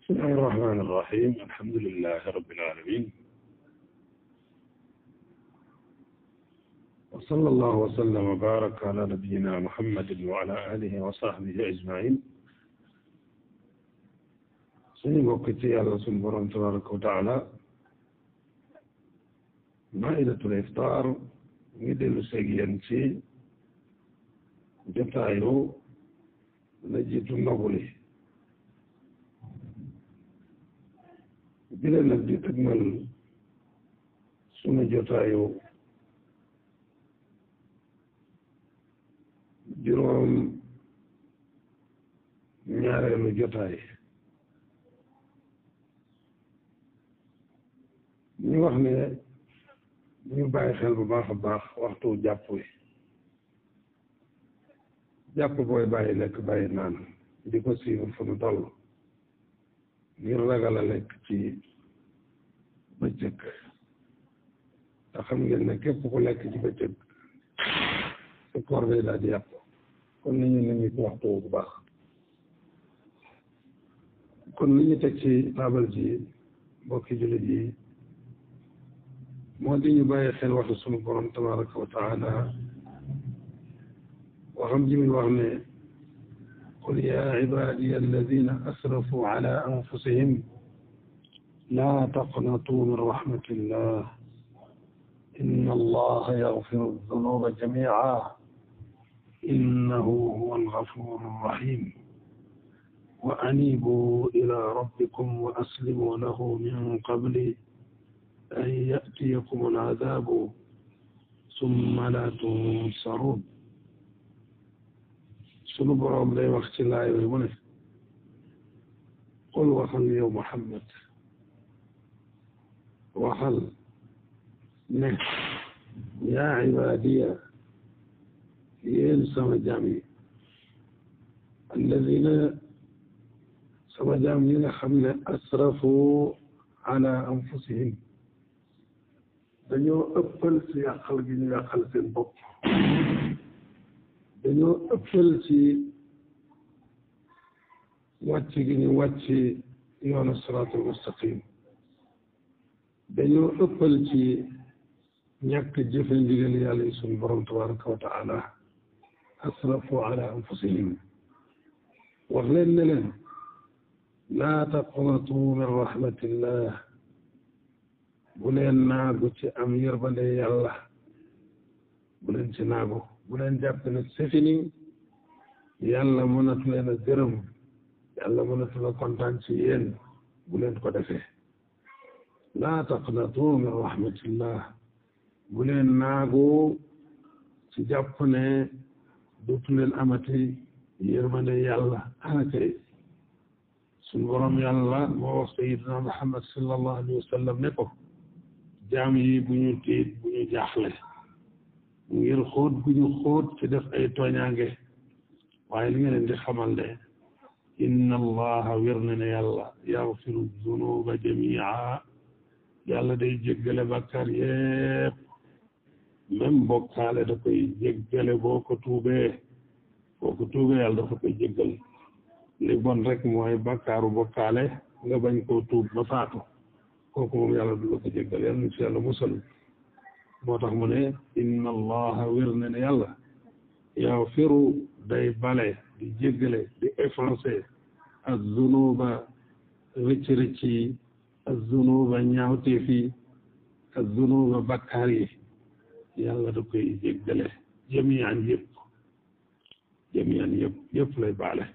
بسم الله الرحمن الرحيم الحمد لله رب العالمين وصلى الله وسلم وبارك على نبينا محمد وعلى آله وصحبه أجمعين suñu mbokk ci yàlla suñu borom tabaraka wa taala maidatul iftar ngi dellu seeg yéen ci jotaayu la jiitu ndoguli bi leen nag di tëgmal sunu jotaayu juróom ñaareelu jotaay ñu wax ne ñu bàyyi xel bu baax a baax waxtu jàpp wi jàpp booy bàyyi lekk bàyyi naan di ko siiwul fu nu toll ngir ragal a lekk ci bëccëg te xam ngeen ne képp ku lekk ci bëccëg sa koor day daal di yàpp kon ni ñu ne ñu ci waxtu bu baax kon li ñu teg ci taabal ji mbokki jullit yi moo di ñu bàyyi xel waxu sunu borom tabaraka wa taala waxam ji muy wax ne qul ya ibadiya alladina asrafu ala anfusihim la taqnatu min rahmatillah inna allaha yaghfiru dunuba jami'a innahu huwa alghafuru rahim wa anibu ila rabbikum wa aslimu lahu min qabli an yatiyakum aladabu summa la tunsarun sunu boroom day wax ci laay wi mu ne qul waxal yow Muhammad waxal ne yaa ibaadiya yéen sama jaam yi alladina sama jaam yi nga xam ne asrafu ala anfusihim dañoo ëppal ci yàqal gi ñu yàqal seen bopp dañoo ëppal ci wàcc gi ñu wàcc yoonu siraatul mustaqim dañoo ëppal ci ñàkk jëfe ndigal yàlla yi suñu borom tabaraka wa taala asrafu ala anfusihim wax leen ne leen laa taqnatu min rahmatillah bu leen naagu ci am yërmande yàlla bu leen ci naagu bu leen jàpp ne c'est fini yàlla mënatu leen a gërëm yàlla mënatu la kontaan ci yéen bu leen ko defee laa taqnatu min rahmatillah bu leen naagu ci jàpp ne dootu leen amati yërmande yàlla ana kay suñu borom yàlla moo wax sayidina muhammad sallallahu alayhi wa sallam ne ko jaam yi bu ñu tiit bu ñu jaaxle ngir xóot gu ñu xóot ci def ay tooñaange waaye li nga leen di xamal ne inna allaha wér na ne yàlla yaxfiru dunuba jamia yàlla day jéggale bàkkaar yépp même bokkaale da koy jéggale boo ko tuubee boo ko tuubee yàlla dafa koy jéggal li bon rek mooy bàkkaaru bokkaale nga bañ koo tuub ba faatu kooku moom yàlla du la ko jéggal yàlla nu ci yàlla musal moo tax mu ne inna allaha wér na ne yàlla yaxfiru day bale di jéggale di effacé az-zunuba rëcc rëcc yi az-zunuba ñaawteef yi az-zunuba bakkaar yi yàlla da koy jéggale jamian yëpp jamian yëpp yëpp lay baale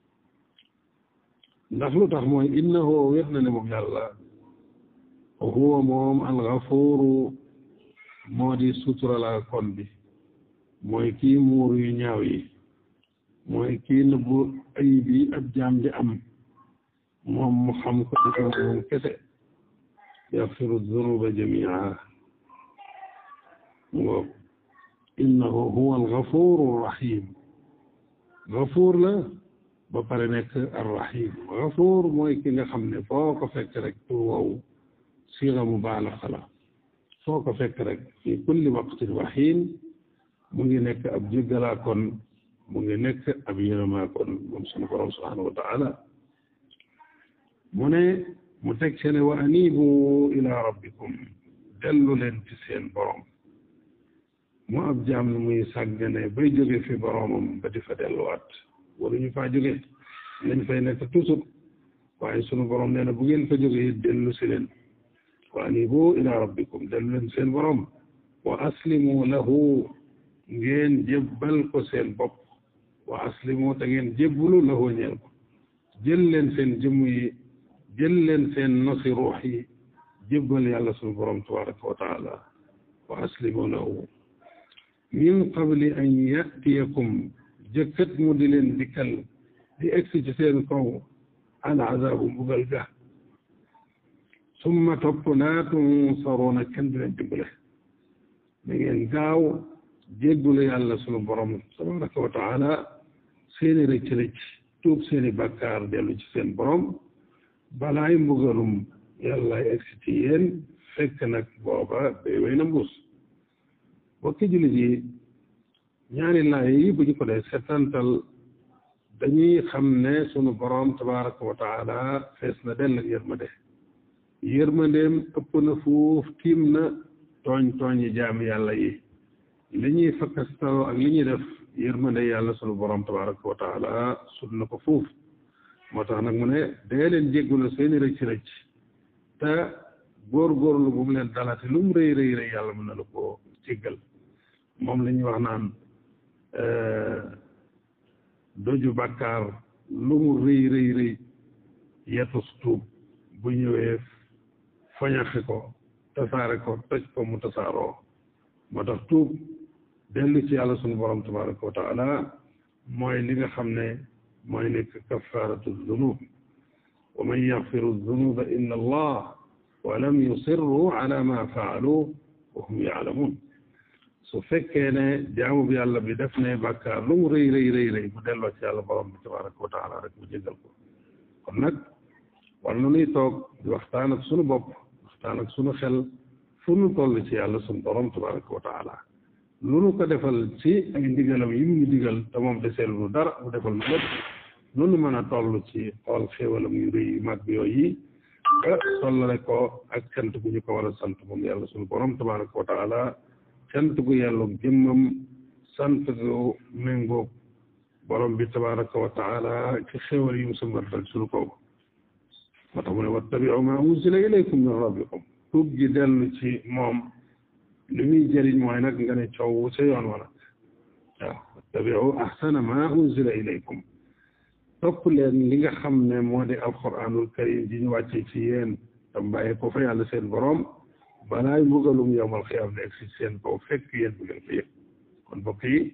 ndax lu tax mooy innahu wér na ne moom yàlla huwa moom al-ghafuru moo di suturala kon bi mooy kii muur yu ñaaw yi mooy kii nëbbu ayib yi ab jaam di am moom mu xam ko di ko moom kese yaxfiru dunuba jamia ngo innahu huwa alghafuru rahim ghafuur la ba pare nekk arrahim ghafuur mooy ki nga xam ne foo ko fekk rek pour wow siira mubaalaxa la foo ko fekk rek fi kulli waqtin wa xiin mu ngi nekk ab jéggalaa kon mu ngi nekk ab yërëmaa kon moom sunu borom subhanahu wa taala mu ne mu teg ci ne wa anibu ila rabbikum dellu leen ci seen borom mu ab jaam ne muy sàggane bay jóge fi boromam ba di fa delluwaat waruñu faa jóge lañ fay nekk toujours waaye sunu borom nee na bu ngeen fa jógee dellu si leen wa anibu ila rabbikum dellu leen seen borom wa aslimu lahu ngeen jébbal ko seen bopp wa aslimu te ngeen jébbulu lahu ñeel ko jël leen seen jëmm yi jël leen seen nosi ruux yi jébbal yàlla sunu borom tabaraka wa taala wa aslimu lahu min qabli an yatiyakum jëkkat mu di leen dikkal di egsi ci seen kaw al azabu mbugal ga summa topp laa tunsaruuna kenn du leen dimbale da ngeen gaaw jéggulu yàlla sunu borom tabaraka wa taala seeni rëcc rëcc tuub seeni bàkkaar dellu ci seen borom balaay mbugalum yàlla egsi ci yéen fekk nag booba bay way na mbuus bokki jullit yi ñaari laay yi bu ñu ko dee setantal dañuy xam ne sunu borom tabaraka wa taala fees na dell ak yërmande yërmandeem ëpp na fuuf tiim na tooñ tooñi jaami yàlla yi li ñuy fakkastaloo ak li ñuy def yërmande yàlla sunu borom tabaraka wa taala sut na ko fuuf moo tax nag mu ne dee leen jéggulu seeni rëcc rëcc te góorgóorlu bu mu leen dalati lu mu rëy rëy rëy yàlla mën na la ko jéggal moom la ñuy wax naan doju bàkkaar lu mu rëy rëy rëy yetus tuub bu ñëwee fañaxi ko tasaare ko toj ko mu tasaaroo moo tax tuub dellu ci yàlla sunu borom tabaraka wa taala mooy li nga xam ne mooy nekk kafaratu zunub wa man yaxfiru zunuba illa allah wa lam yusirru ala ma faalu wa hum yaalamun su fekkee ne jaamu bi yàlla bi def ne bàkkaar lu mu rëy rëy rëy rëy mu delloo ci yàlla borom bi tabaraka wa taala rek mu jégal ko kon nag war na nuy toog di waxtaan ak sunu bopp waxtaan ak sunu xel fu nu toll ci yàlla sunu borom tabaraka wa taala lu nu ko defal ci ay ndigalam yi mu digal te moom deseel lu dara mu defal lu lépp lu nu mën a toll ci xool xéewalam yu rëy yu mag yooyu ba tollale ko ak cant gu ñu ko war a sant moom yàlla sunu borom tabaraka wa taala cant gu yàlla jëmmam sant gu méngoog borom bi tabaraka wa taala ci xéewal yi mu sëmbartal sunu kaw moo tax mu ne wattabiu ma unzila ilaykum min rabbikum tuub gi dellu ci moom li muy jëriñ mooy nag nga ne coow sa yoon wa nag waaw wattabiu ahsana ma unzila ilaykum topp leen li nga xam ne moo di alquranul karim ji ñu wàccee ci yéen tam bàyyi ko fa yàlla seen borom balaay mbugalum yowmal xiyaam ne egsi seen kaw fekk yéen bu ngeen ko yëg kon bokk yi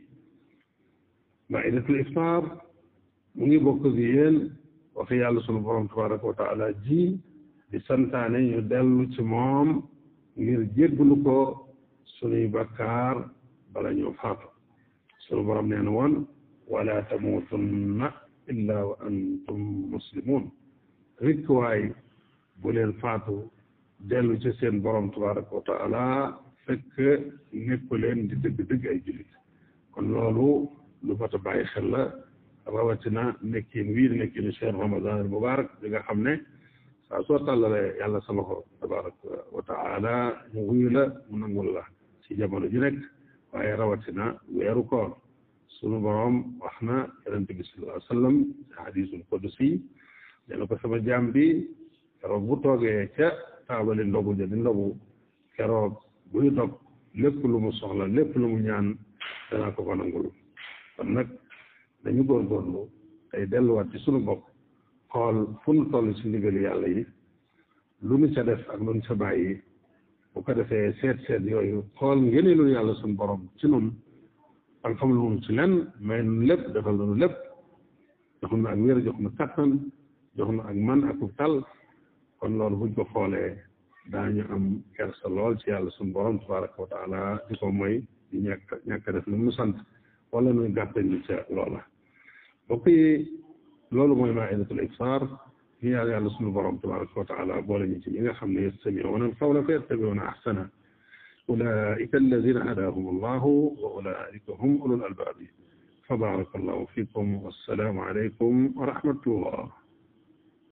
maidatul iftar mu ngi bokk ak yéen waxi yàlla sunu borom tabaraka wa taala ji di santaane ñu dellu ci moom ngir jégglu ko sunuy bakkaar bala ñoo faatu sunu borom nee na woon wala tamuutunna illa wa antum muslimun rikk waay bu leen faatu dellu ci seen borom tabaraka wa taala fekk nekku leen di dëgg-dëgg ay jullit kon loolu lu mat a bàyyi xel la rawatina nekkin wii di nekkinu cheikh ramadan al mubarak bi nga xam ne saa soo tàllalee yàlla sa loxo tabaraka wa taala mu wuyu la mu nangul la ci jamono ji nekk waaye rawatina weeru koor sunu borom wax na yonente bi sallallahu alayhi wa sallam ci hadisul qudusi dana ko sama jaam bi keroog bu toogee ca taabali ndogu ja di ndogu keroog buy dog lépp lu mu soxla lépp lu mu ñaan danaa ko ko nangul kon nag dañu góorgóorlu tey delluwaat ci sunu bopp xool fu nu toll ci ndigali yàlla yi lu nu ca def ak lu nu ca bàyyi bu ko defee seet seet yooyu xool ngeneelu yàlla sunu borom ci nun ak xam lu mu ci lenn may nu lépp defal nu lépp jox na ak wér jox na kattan jox na ak man ak tal kon loolu buñ ko xoolee daañu am kersa lool ci yàlla sunu borom tabaraka wa taala di ko mooy di ñàkk ñàkk def lu mu sant wala nuy gàttañ li ca loola bokk yi loolu mooy maidatul iftar ñu yàlla yàlla sunu borom tabaraka wa taala boole ñu ci ñi nga xam ne yastamiuuna alqawla fa yattabiuuna ahsana ulaika alladina hadahum allahu wa ulaika hum ulul albaabi fa baraka allahu fikum wassalaamu alaykum wa rahmatullah